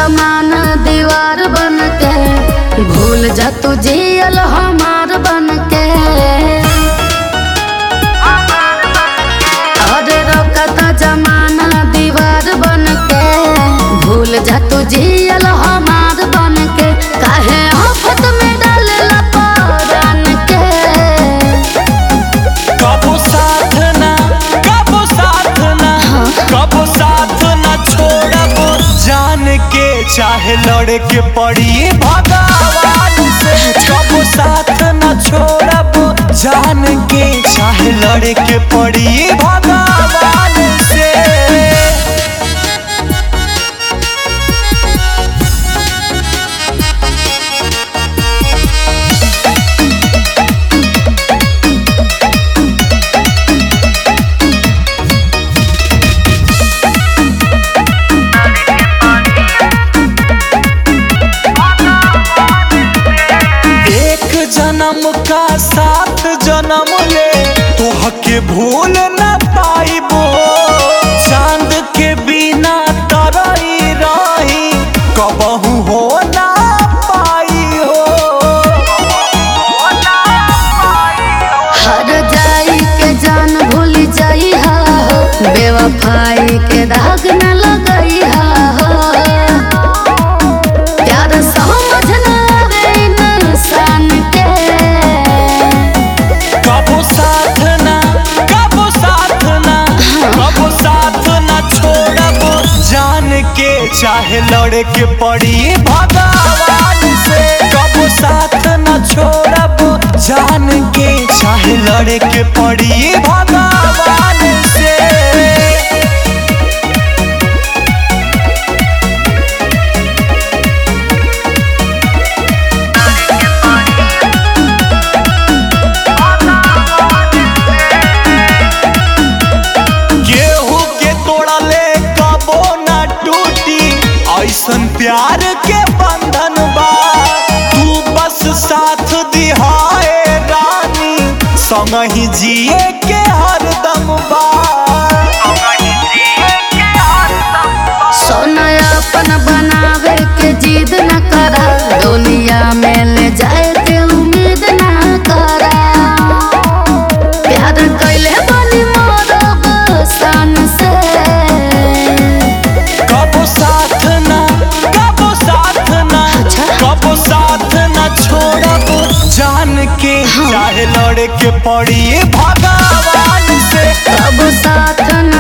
जमाना दीवार बन के भूल जा तू जियल हमार बन के अरे रोकता जमाना दीवार बन के भूल जा तू जियल हमार बन के काहे आफत में डालेला परान के कबो साथ ना कबो साथ ना कबो साथ ना छोड़ब जान के चाहे लड़े के पड़ी भगवान से कबो साथ ना छोड़ब जान के चाहे लड़े के पड़ी भगवान से एक जन्म का सात जन्म ले तोहके भूल न पाइबो चांद के बिना तरई रही कबहू हो ना पाई हो हर जाई के जान भूल जाई हा हो बेवफाई के दाग न लगई हा हो प्यार समझ न आवे इंसान के कबो साथ ना कबो साथ ना कबो साथ ना छोड़ब जान के चाहे लड़े के पड़ी भगवान से कबो साथ ना छोड़ब जान के चाहे लड़े के पड़ी भगवान से गेहूं के तोड़ले कबो ना टूटी ऐसन प्यार के बंधन बा तू बस साथ दिहाए रानी संग ही जिए के हरदम बा सोना अपन बनावे के जिद न करा दुनिया में ले जाए के उम्मीद न करा प्यार कैले बनी मोरब सन से कबो साथ ना कबो साथ ना अच्छा। कबो साथ ना छोड़ब जान के चाहे लड़े के पड़ी भगवान से कब साथ न